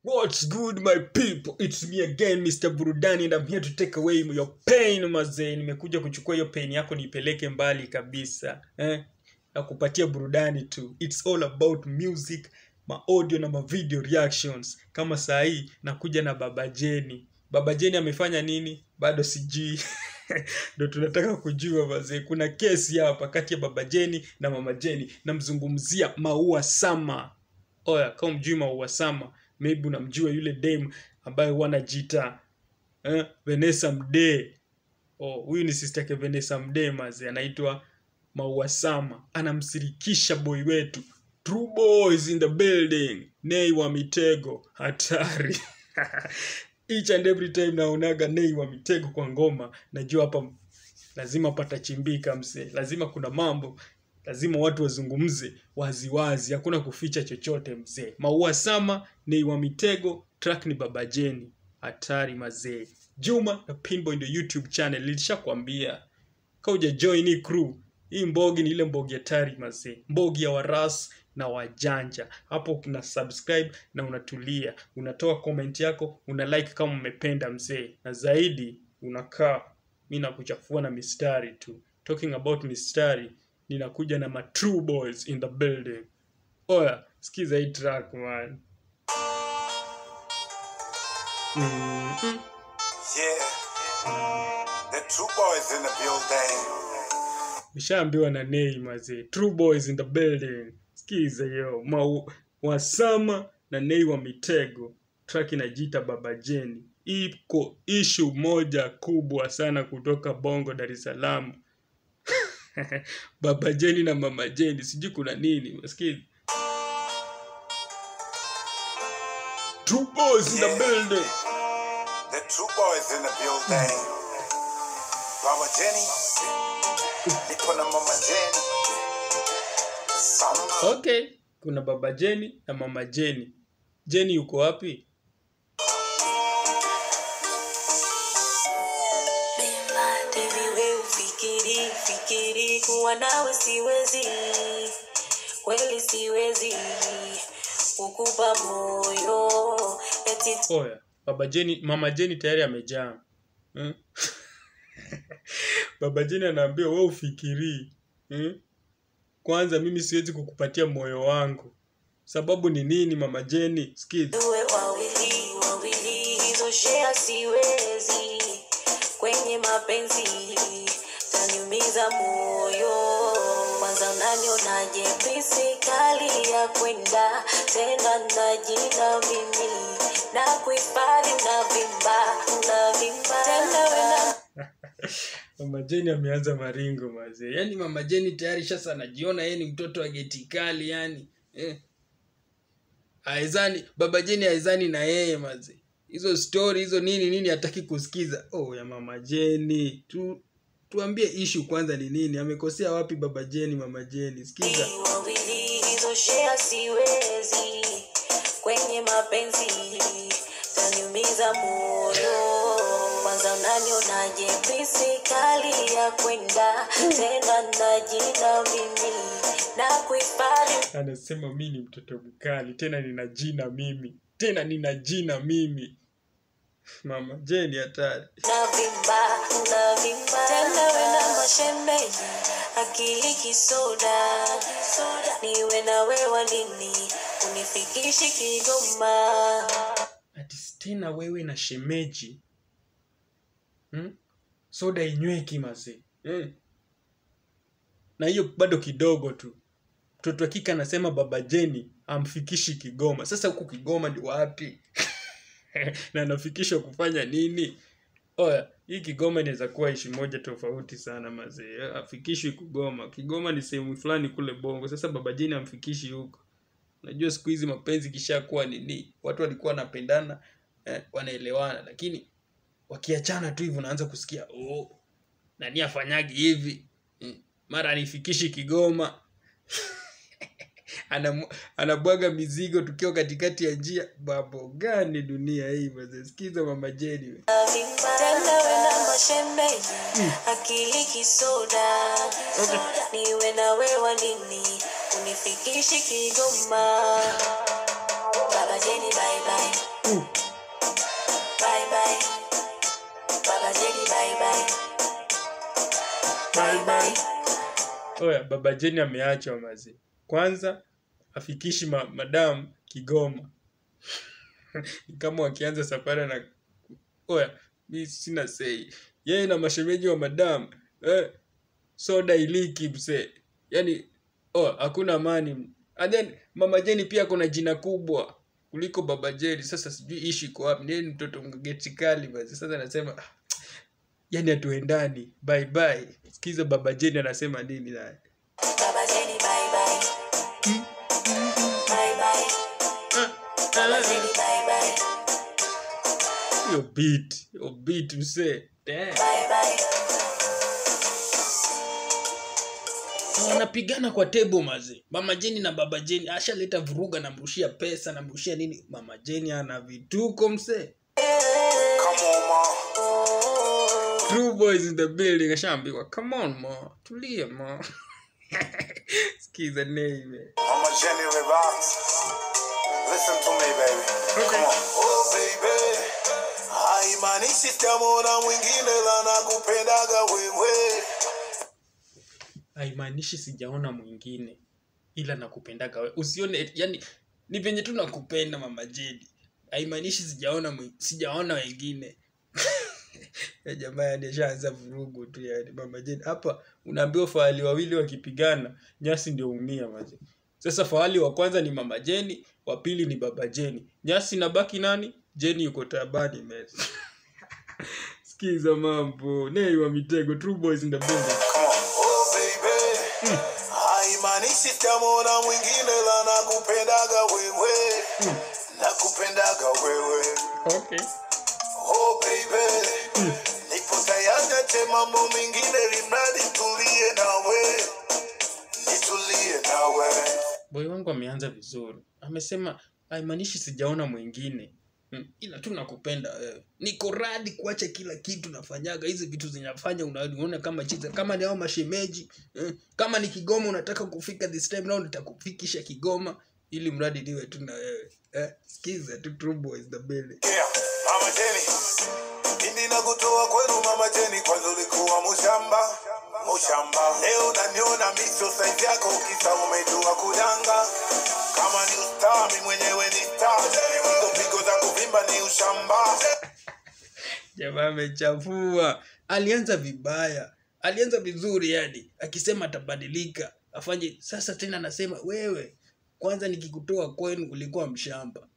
What's good my people? It's me again Mr. Burudani and I'm here to take away your pain mazee. Nimekuja kuchukua hiyo pain yako niipeleke mbali kabisa. Eh? Na kupatia burudani tu. It's all about music, ma audio na ma video reactions. Kama saa hii nakuja na Baba Jeni. Baba Jeni amefanya nini? Bado sijui. Ndio tunataka kujua mazee. Kuna kesi hapa kati ya Baba Jeni na Mama Jeni. Namzungumzia Maua Sama. Oya, kama mjui Maua Sama, maybe unamjua yule dame ambaye huwa anajiita eh, Vanessa Mdee. Oh, huyu ni sister yake Vanessa Mdee maze, anaitwa Maua Sama. Anamsirikisha boy wetu. True boys in the building. Nei wa Mitego, hatari. Each and every time naonaga Nei wa Mitego kwa ngoma, najua hapa lazima patachimbika msee, lazima kuna mambo lazima watu wazungumze waziwazi, hakuna kuficha chochote mzee. Maua Sama ni wa Mitego, track ni Baba Jeni. Hatari mazee. Juma na Pinboy ndio YouTube channel, nilishakwambia kauja join hii crew. Hii mbogi ni ile mbogi hatari mazee, mbogi ya waras na wajanja. Hapo kuna subscribe na unatulia, unatoa comment yako, una like kama umependa mzee, na zaidi unakaa mi nakuchafua na mistari tu. Talking about mistari, ninakuja na ma true boys in the building. Oya, sikiza hii track man. Mm-mm. Yeah. The True Boys in the building. Nishaambiwa na Nei mazee. True boys in the building. Sikiza hiyo. Mau Wasama na Nei wa Mitego. Track inajiita Baba Jeni. Iko issue moja kubwa sana kutoka Bongo Dar es Salaam. Baba Jeni na Mama Jeni, sijui kuna nini. Sikiza. True boys in the Yeah. building. The True Boys in the building. Mama Jenny. Nipo na Mama Jenny. Samba. Okay, kuna Baba Jeni na Mama Jeni. Jeni yuko wapi? Baby, wewe fikiri fikiri kuwa nawe siwezi, kweli siwezi kukupa moyo eti Oya, Baba Jeni, Mama Jeni tayari amejaa. Hmm? Baba Jeni anaambia wewe ufikirii. Hmm? Kwanza mimi siwezi kukupatia moyo wangu. Sababu ni nini Mama Jeni? Sikiza. tuwe wawili wawili, hizo shea siwezi kwenye mapenzi, taniumiza moyo. Kwanza unanionaje bisi kali ya kwenda tena na jina mimi na kuhifadhi unavimba unavimba tena wena Mama Jeni ameanza maringo mazee. Yaani Mama Jeni tayari sasa anajiona yeye ni mtoto wa geti kali yani. Eh. Aizani, Baba Jeni aizani na yeye mazee. Hizo story hizo nini nini hataki kusikiza. Oh ya Mama Jeni. Tu tuambie issue kwanza ni nini? Amekosea wapi Baba Jeni Mama Jeni? Sikiza. wawili hizo shea siwezi kwenye mapenzi taniumiza moyo kwanza unanionaje bisi kali ya kwenda tena na jina mimi na kuhifadhi Anasema mimi ni mtoto mkali, tena nina jina mimi. Tena nina jina mimi. Mama Jeni hatari. navimba navimba tena wena mashemeji akili kisoda niwe na wewa nini unifikishi kigoma ati tena wewe na shemeji hmm? soda inyweki mazee hmm. na hiyo bado kidogo tu mtoto wa kike anasema baba jeni amfikishi kigoma sasa huku kigoma ni wapi na anafikishwa kufanya nini oya hii kigoma inaweza kuwa ishi moja tofauti sana mazee afikishwi kigoma kigoma ni sehemu fulani kule bongo sasa baba jeni amfikishi huko unajua siku hizi mapenzi kishakuwa nini watu walikuwa wanapendana eh, wanaelewana lakini wakiachana tu hivi unaanza kusikia oh, nani afanyagi hivi eh, mara anifikishi kigoma Anamu- anabwaga mizigo tukiwa katikati ya njia babo gani dunia hii mazee sikiza mama jeni we. tena wena mashemeji akili kisoda niwe na wewa nini unifikishi kigoma baba jeni bye bye Uh, Bye bye. Baba Jenny, bye bye. Bye bye. oya baba jeni ameachwa mazi kwanza afikishi ma, madam kigoma Ni kama wakianza safari na oya mi sina sei yeye na mashemeji wa madam eh, soda iliki mse yani oh, hakuna amani and then mama jeni pia kuna jina kubwa kuliko baba jeni sasa sijui ishi iko wapi ndiye ni mtoto mgeti kali basi sasa anasema ah, yani hatuendani bye bye sikiza baba jeni anasema nini naye Baba Jenny, bye bye. Bye bye. Baba Jenny, bye bye. hiyo beat hiyo beat msee Damn. Bye bye. wanapigana kwa tebo maze mama jeni na baba jeni ashaleta vuruga namrushia pesa namrushia nini mama jeni ana vituko msee Come on, ma. True boys in the building ashaambiwa come on ma tulia ma skiza name Mama Jenny relax. Listen to me, baby. Come on. Oh, baby. Haimaanishi sitamwona mwingine la nakupendaga wewe. haimaanishi sijaona mwingine ila nakupendaga we usione yani ni venye tu nakupenda mama jeni haimaanishi sijaona mwi- sijaona wengine ya jamaa yani ashaanza vurugu tu yani mama jeni hapa unaambiwa fahali wawili wakipigana nyasi ndio umia maze sasa fahali wa kwanza ni mama jeni wa pili ni baba jeni nyasi nabaki nani jeni yuko tabani mez skiza mambo nei wa mitego true boys in the building Come on. Oh, baby. Haimaanishi sitamwona mwingine la nakupendaga wewe. Nakupendaga wewe. okay Oh, baby. Nipo tayari ache mambo mengine limradi tulie nawe. Nitulie nawe. boy wangu ameanza vizuri amesema haimaanishi sijaona mwingine hmm. ila tu nakupenda wewe niko radi kuacha kila kitu nafanyaga hizi vitu zinafanya unaona kama chiza kama ni hao mashemeji eh, kama ni kigoma unataka kufika this time round nitakufikisha kigoma ili mradi niwe tu na wewe eh, skiza tu True Boys the building Yeah, Mama Jenny. Mimi nakutoa kwenu Mama Jenny, kwanza ulikuwa mushamba mushamba. Leo naniona miso saizi yako, kisa umejua kudanga. Kama ni ustaa, mi mwenyewe ni star. Hizo pigo za kuvimba ni ushamba. jamaa amechafua alianza vibaya alianza vizuri yani akisema atabadilika afanye sasa tena anasema wewe kwanza nikikutoa kwenu ulikuwa mshamba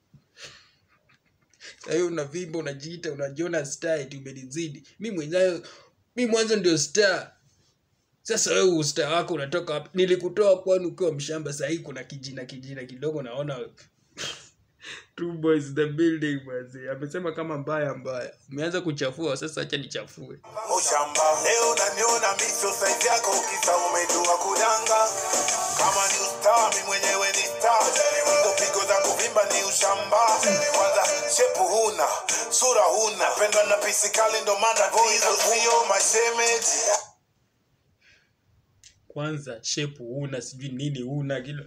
sahiyo unavimba unajiita unajiona star eti umenizidi mi mwenyewe mi mwanzo ndio star sasa wewe usta wako unatoka wapi nilikutoa kwani ukiwa mshamba sahii kuna kijina kijina kidogo naona Two boys the building basi amesema kama mbaya mbaya umeanza kuchafua sasa acha nichafue Mushamba. Leo naniona miso saizi yako, kisa umejua kudanga. Kama ni ustaa, mi mwenyewe ni star. Hizo pigo za kuvimba ni ushamba. Kwanza shepu huna, sura huna. Pendwa na pisi kali ndo maana hizo sio mashemeji. kwanza shepu huna sijui nini huna kila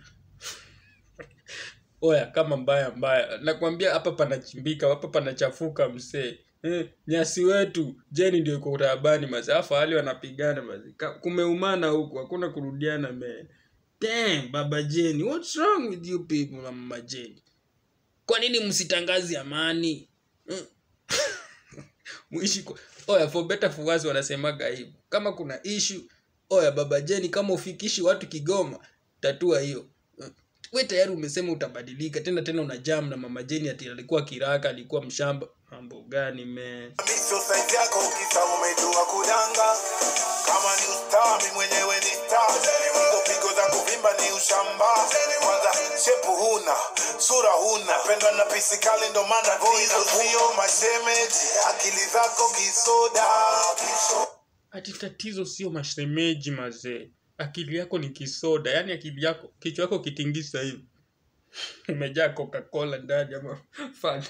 oya kama mbaya mbaya nakwambia hapa panachimbika hapa panachafuka msee eh, nyasi wetu jeni ndio iko taabani mazi afa hali wanapigana mazi Ka- kumeumana huku hakuna kurudiana me Damn, baba jeni what's wrong with you people na mama jeni kwa nini msitangazi amani mm. muishi kwa... oya for better for worse wanasemaga hivyo kama kuna issue oya baba jeni kama ufikishi watu kigoma tatua hiyo Mm. we tayari umesema utabadilika tena tena una jam na mama jeni ati alikuwa kiraka alikuwa mshamba mambo gani me Miso saizi yako, kisa umejua kudanga. Kama ni ustaa, mi mwenyewe ni star. Hizo pigo za kuvimba ni ushamba. Kwanza shepu huna, sura huna. Pendwa na pisi kali ndo maana hizo sio mashemeji. Akili zako kisoda. kisoda. ati tatizo sio mashemeji mazee akili yako ni kisoda yaani akili yako kichwa yako kitingisa hivi imejaa coca-cola ndani ama fanta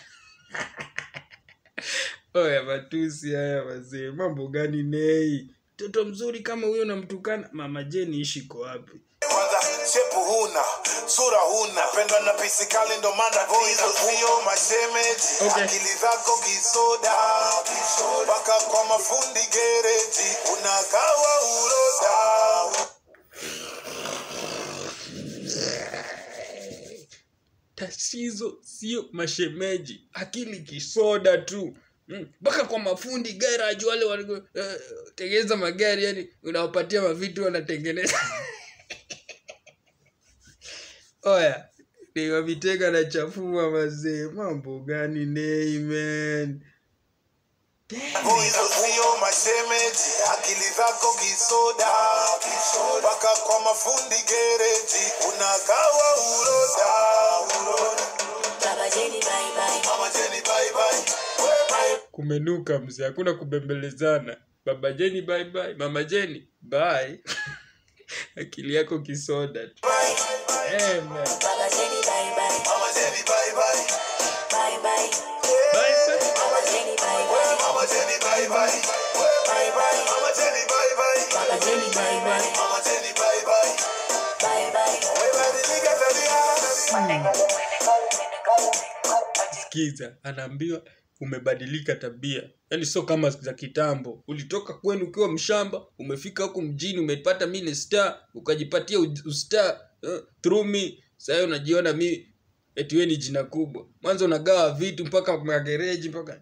oya matusi haya mazee mambo gani nei mtoto mzuri kama huyo namtukana mama jeni ishi ko wapi Kwanza shepu huna sura huna pendwa na pisikali ndo maana hizo sio mashemeji Okay. akili zako kisoda mpaka kwa mafundi gereji unagawa uroda tatizo sio mashemeji akili kisoda tu Mm, mpaka kwa mafundi garage wale wanatengeneza magari yani unawapatia mavitu wanatengeneza oya niwavitega na chafua mazee mambo gani neimen hizo sio mashemeji akili zako kisoda mpaka kwa mafundi gereji unagawa uroda uroda Baba Jenny, bye bye. mama jeni bye bye we bye kumenuka mzee hakuna kubembelezana baba jeni bye bye mama jeni bye akili yako kisoda tu bye Eh, man. Baba Jenny, bye bye. mama jeni bye bye Bye bye. Bye, bye. Baba Jenny, bye we bye. mama jeni bye bye we bye bye mama jeni bye bye Baba Jenny, bye bye. mama jeni bye bye Bye bye. we badilika tabia sikiza anaambiwa umebadilika tabia yaani sio kama za kitambo ulitoka kwenu ukiwa mshamba umefika huku mjini umepata mi ni star ukajipatia u- ustar uh, through me sahii unajiona mi eti we ni jina kubwa mwanzo unagawa vitu mpaka magereji mpaka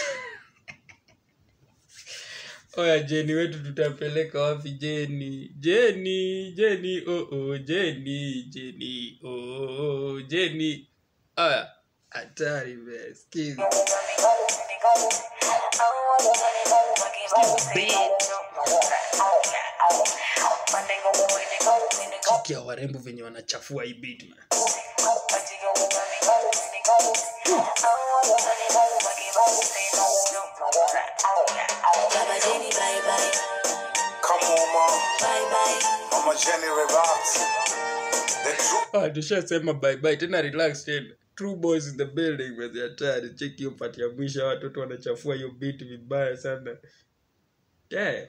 oya jeni wetu tutapeleka wapi jeni jeni jeni oh, oh, jeni jeni oh, oh, jeni aya hatari be skiza chiki ya warembo venye wanachafua hii beat man Baba Jenny, bye bye. come on mom Bye bye. mama jeni relax the truth ah tushasema bye bye tena relax tena true boys in the building wezi hatari cheki hiyo pati ya mwisho watoto wanachafua hiyo beat vibaya sana yeah.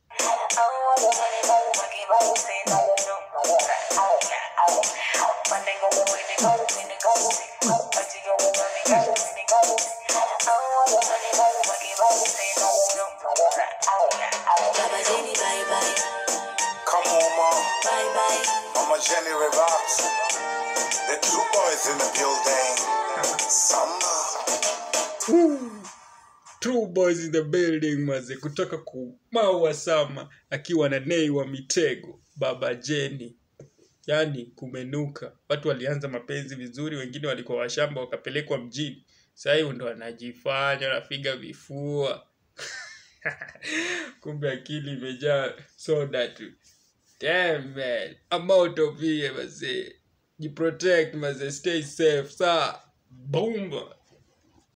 Baba Jenny, bye bye. come on mom Bye bye. mama jeni relax the true boys in the building summer True boys in the building maze kutoka kumaua sama akiwa na nei wa mitego baba jeni yaani kumenuka watu walianza mapenzi vizuri wengine walikuwa washamba wakapelekwa mjini sahii ndo wanajifanya wanapiga vifua kumbe akili imejaa soda tu Damn, man. I'm out of here mazee jiprotect mazee stay safe saa boom